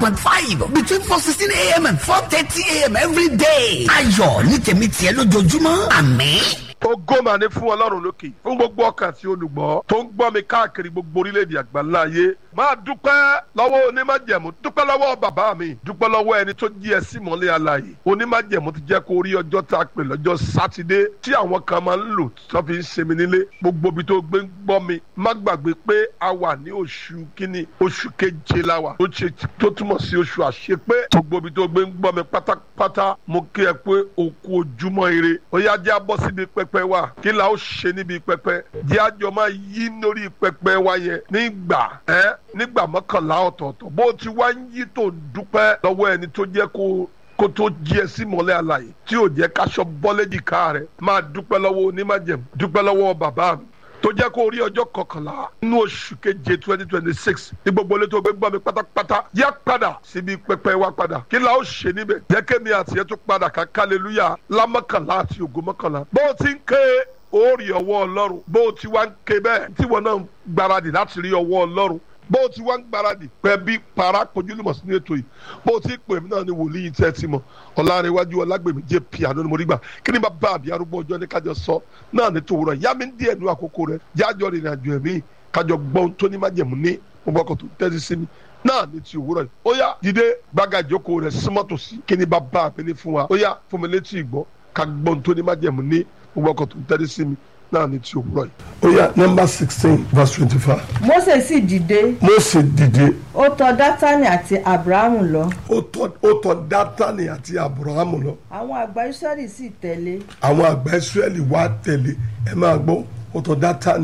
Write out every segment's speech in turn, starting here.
point five between four sixteen a.m. and four thirty a.m. every day. ayọ̀ ní tèmi tiẹ̀ lójoojúmọ́ àmín. ògo mà ní fún ọlọ́run lókè fún gbogbo ọkàn tí olùgbọ́ tó ń gbọ́ mi káàkiri gbogbo orílẹ̀-èdè àgbáńlá ayé máa dúpẹ́ lọ́wọ́ onímájẹ̀mú dúpẹ́ lọ́wọ́ bàbá mi dúpẹ́ lọ́wọ́ ẹni tó jí ẹ sí mọ́lẹ̀ alààyè onímájẹ̀mú ti jẹ́ kó rí ọjọ́ tá a pè lọ́jọ́ sátidé tí àwọn kan máa ń lò tó fi ń ṣe mi nílé gbogbo ibi tó gbé ń gbọ́ mi má gbàgbé pé a wà ní oṣù kínní oṣù keje la wà tó ṣe tó túmọ̀ sí oṣù àṣepé gbogbo ibi tó gbé ń gbọ́ mi pátápátá mo kí ẹ pé òkú ojúmọ́ ire ó yá jẹ́ abọ́ síbi pẹpẹ wa kí la ó ṣe níbi pẹpẹ jẹ́ àjọ máa yí lórí pẹpẹ wa yẹn nígbà ẹ́ nígbà mọ́kànlá ọ̀tọ̀ọ̀tọ̀ bó ti wá ń yí tó ń dúpẹ́ lọ́wọ́ ẹni tó jẹ́ kó kó tó jí ẹ sí mọ́lẹ̀ àlàyé tí ò jẹ́ káṣọ bọ́lẹ́dìká rẹ̀ máa dúpẹ́ lọ́wọ́ onímájẹ̀mú dúpẹ́ lọ́wọ́ bàbá mi tó jẹ́ kó rí ọjọ́ kọkànlá nínú oṣù keje twenty twenty six ní gbogbo ilé tó gbé gbọ́ mi pátápátá yá padà síbi pẹpẹ wa padà kí la ó ṣe níbẹ̀ jẹ́ kémi àti ẹ̀ tó padà ká kálẹ́lúyà lámọ́kànlá àti ògo mọ́kànlá bó o ti ń ké ó rí ọwọ́ ọlọ́run bó o ti wá ń ké bẹ́ẹ̀ tí wọn náà ń gbáradì láti rí ọwọ́ ọlọ́run bó o ti wá ń gbáradì pẹ́ bí para kojúlùmọ̀ sínú ètò yìí bó o ti pè mí náà ni wòlíì tẹ́ ti mọ̀ ọ̀làrẹ̀wájú ọlágbèmí jẹ́ piano ni mo rí gbà kí ni bá bá àbí arúgbó ọjọ́ ní kájọ sọ náà ní tòwúrọ̀ yá mi ń díẹ̀ nu àkókò rẹ̀ jájọ́ rìnrìn àjò ẹ̀mí kájọ gbọ́n tó ní májẹ̀mú ní gbogbo ọkọ̀ tó tẹ́sí sí mi náà ní ti òwúrọ̀ yìí ó yá dìde gbága ìjókòó rẹ̀ símọ́tò sí kí ni bá bá àbí ní fún wa ó yá fún mi létí ìgbọ́ ká gbọ́n tó ní májẹ̀mú ní gbogbo ọkọ̀ tó tẹ́sí sí mi náà ní ti òwúrọ̀ yìí. ó yá nọmba sixteen verse twenty-five. Mósè sì dìde Mósè dìde ó tọ̀ dátánì àti abrahamu lọ ó tọ̀ ó tọ̀ dátánì àti abrahamu lọ àwọn àgbà israẹli sì tẹ̀lé àwọn àgbà israẹli wá tẹ̀lé ẹ máa gbọ́ ó tọ̀ dátánì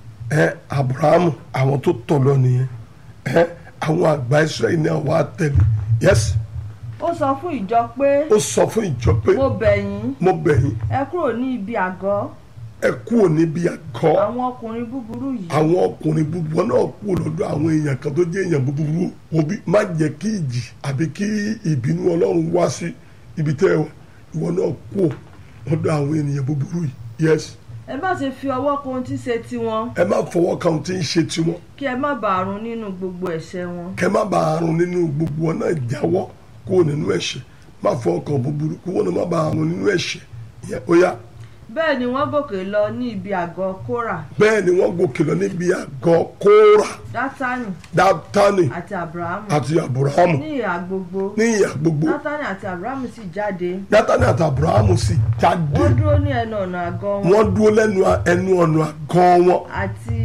ẹ abrahamu àwọn tó tọ̀ lọ nìyẹn ẹ àwọn àgbà israẹli náà wá tẹ̀lé yes ó sọ fún ìjọ pé ó sọ fún ìjọ pé mo bẹ̀ yín mo bẹ̀ yín ẹ kúrò ní ibi àgọ́ ẹ kúrò níbi àgọ́ àwọn ọkùnrin búburú yìí àwọn ọkùnrin búburú náà kúrò lọ́dọ̀ àwọn èèyàn kan tó jẹ́ èèyàn búburú wọn bí má jẹ́ kí ìjì àbí kí ìbínú ọlọ́run wá sí ibi tẹ́ ẹ wà ìwọ náà kúrò lọ́dọ̀ àwọn ènìyàn búburú yìí yes ẹ má ṣe fi ọwọ́ kan ohun tí ṣe tiwọn ẹ má fọwọ́ kan tí ń ṣe tiwọn kí ẹ má bàa run nínú gbogbo ẹ̀ṣẹ̀ wọn kẹ má bàa run nínú gbogbo wọn náà jáwọ́ kúrò nínú ẹ̀ṣẹ̀ má fọwọ́ kan búburú kí wọn náà má bàa run nínú ẹ̀ṣẹ̀ ìyẹn ó yá bẹ́ẹ̀ ni wọ́n gòkè lọ ní ibi àgọ́ kórà bẹ́ẹ̀ ni wọ́n gòkè lọ níbi àgọ́ kóra dátánì dátánì àti abrahamu àti aburahamu ní ìhà gbogbo ní ìyà gbogbo dátánì àti abrahamu sì jáde dátánì àti aburahamu sì jáde wọ́n dúró ní ẹnu ọ̀nà àgọ́ wọn wọ́n dúró lẹ́nu ẹnu ọ̀nà àgọ́ wọn àti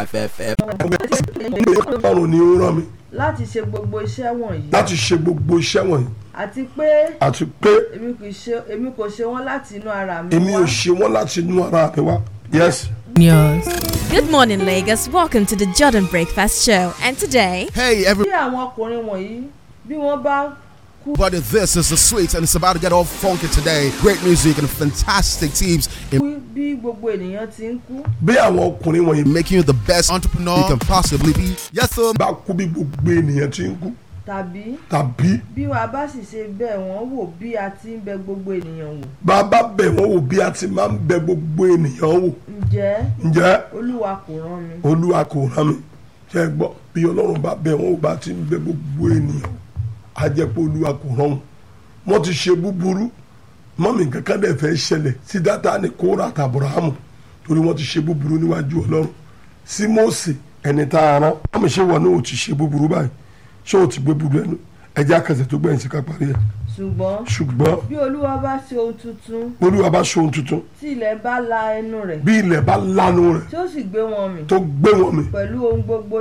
ọlọ́run ni ó rán mi láti ṣe gbogbo iṣẹ́ wọ̀nyí láti ṣe gbogbo iṣẹ́ wọ̀nyí àti pé àti pé èmi kò ṣe èmi kò ṣe wọ́n láti inú ara mi èmi wá ò ṣe wọ́n láti inú ara mi wá yes. Good morning, Lagos. Welcome to the Jordan Breakfast Show. And today, Hey, bí everybody, àwọn ọkùnrin wọ̀nyí bí wọ́n bá kú this is the sweet, and it's about to get all funky today. Great music and fantastic teams in bí gbogbo ènìyàn ti ń kú bí àwọn ọkùnrin wọ̀nyí making you the best entrepreneur you can possibly be. Yes, sir. bá kú bí gbogbo ènìyàn ti ń kú tàbí tàbí bí wàá bá sì ṣe bẹ́ẹ̀ wọ́n wò bí a ti ń bẹ gbogbo ènìyàn wò bàbá bẹ̀ wọ́n wò bí a ti máa ń bẹ gbogbo ènìyàn wò ǹjẹ́ ǹjẹ́ olúwa kò rán mi olúwa kò rán mi ṣe é gbọ́ bí ọlọ́run bá bẹ̀ wọ́n wò bá ti ń bẹ gbogbo ènìyàn á jẹ́ pé olúwa kò rán wọn wọ́n ti ṣe búburú mọ́mì kankan dẹ̀ fẹ́ ṣẹlẹ̀ sí Dátánì Kórà àti Ábúráhámù torí wọ́n ti ṣe búburú níwájú ọlọ́run sí Mósè ẹni tá a rán mọ́mì ṣé wọn náà ò ti ṣe búburú báyìí ṣé o ti gbé búburú ẹnu ẹjẹ́ akẹ́sẹ̀ tó gbẹ̀yìn sí ká parí ẹ̀ ṣùgbọ́n ṣùgbọ́n bí olúwa bá ṣe ohun tuntun olúwa bá ṣe ohun tuntun tí ilẹ̀ bá la ẹnu rẹ̀ bí ilẹ̀ bá lanu rẹ̀ tí ó sì gbé wọn mì tó gbé wọn mì pẹ̀lú ohun gbogbo